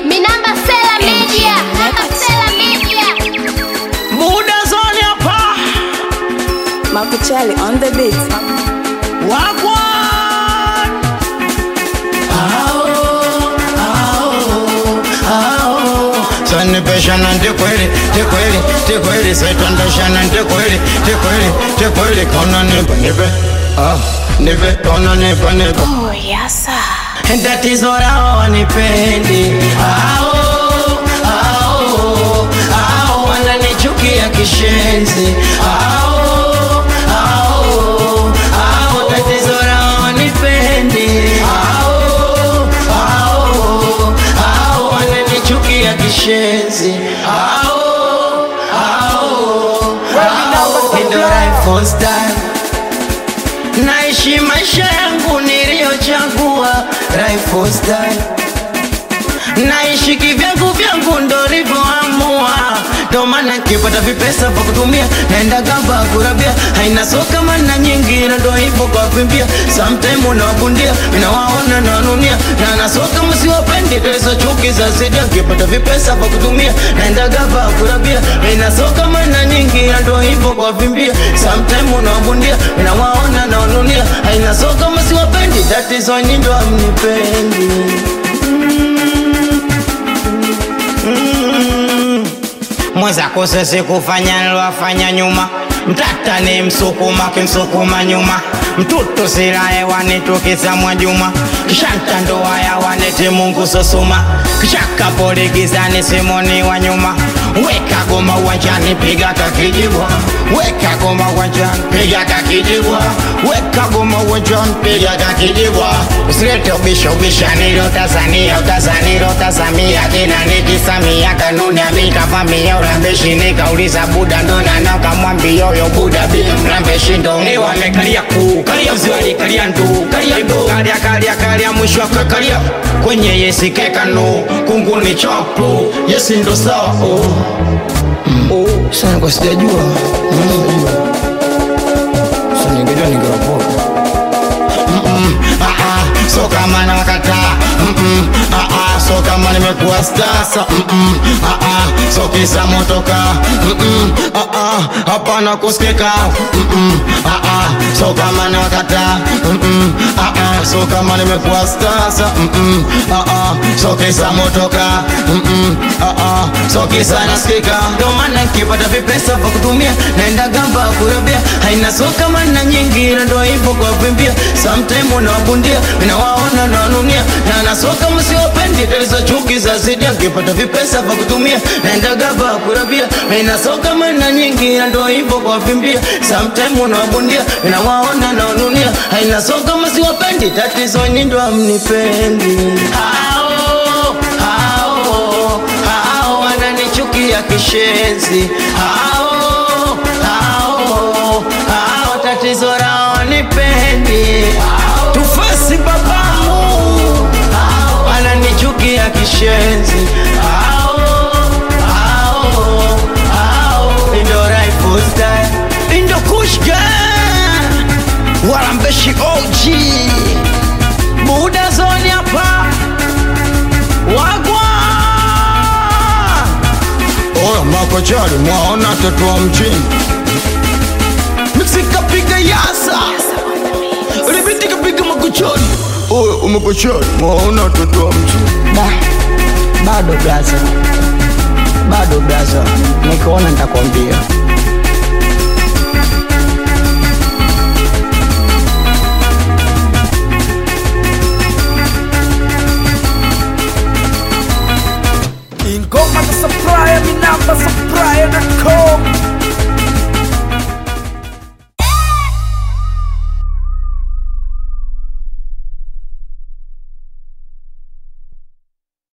Minamba Sela Media. Minamba Sela Media. Muda zoni hapa Makuchali on the beat. wagwan sanipeshana ndikweli tikweli tikweli saitondeshana ndikweli tikweli tikweli kona nipe nipe ah, nipe kona nipe nipe Oh, yes, sir. tatizo lao wanipendi ao ao ao wananichukia kishenzi ao ao ao tatizo lao wanipendi ao ao ao wananichukia kishenzi ao ao ao ndio life style naishi maisha yangu niliyochagua Rifle style naishi kivyangu vyangu ndo livyoamua ndo maana nikipata vipesa vya kutumia naenda gamba kurabia haina soka mana nyingi na ndo hivyo kwa kuimbia sometime unawabundia inawaona nawanunia na nasoka msiwapendi tezo chuki za zidia nikipata vipesa vya kutumia naenda gamba kurabia haina soka mana nyingi na ndo hivyo kwa kuimbia sometime unawabundia inawaona nawanunia haina soka msiwapendi tatizo nyindo amnipendi mwenzako sisi kufanya nilwafanya nyuma mtata ni msukuma kimsukuma nyuma mtutu silaye wanitukisa mwajuma kishanta ndoa ya waneti mungu sosuma kishaka poligizani simoni wa nyuma weka goma uwanjani piga kakijibwa weka goma uwanjani piga kakijibwa weka goma uwanjani piga kakijibwa usilete ubisha ubisha nilo Tanzania utazanilo tazamia kina nikisamia kanuni amikavamia ulambeshi nikauliza buda ndona nakamwambia yo buda bi mlambeshi ndo ni wamekalia kuu kalia mziwali kalia ndu kalia ndu kalia kalia kalia mwisho akakalia kwenye yesi kekano kunguni chopu yesi ndo sawa oh. Oh, sana kwa sijajua Mm. Sasa ningejua ningewapoa Mm-mm, ah, ah, so kama nakataa Mm-mm, ah, ah, so kama nimekuwa stasa Mm-mm, ah, ah, so kisa motoka Mm-mm, ah, ah, hapana kusikika Mm-mm, ah, ah, so kama nakataa Mm-mm, ah, ah, so kama nimekuwa stasa Mm-mm, ah, ah, so kisa motoka Mm-mm, ah, ah, so kisa nasikika ndo maana nikipata vipesa vya kutumia naenda gamba kurabia haina so kama na nyingi na ndo hivyo kwa kuimbia sometime unawabundia nawaona nawanunia na nasoka msiwapendi tatizo chuki za zidia nikipata vipesa vya kutumia naenda gamba kurabia haina so kama na nyingi na ndo hivyo kwa kuimbia sometime unawabundia nawaona nawanunia haina so kama siwapendi tatizo nyindo amnipendi hao hao hao wananichukia kishenzi hao hao hao tatizo lao nipendi tufasi babamu wananichukia kishenzi hao hao hao ndo rifle style ndo kushka walambeshi OG muda zoni hapa wagwa oyo makochari mwaona tatu wa mjini mixikapiga yasa libitikapiga makochari oyo umakochari mwaona tatu wa mjini Da, bado blaza, bado blaza, nikiona nitakwambia. ingoma za supplier, minamba supplier.com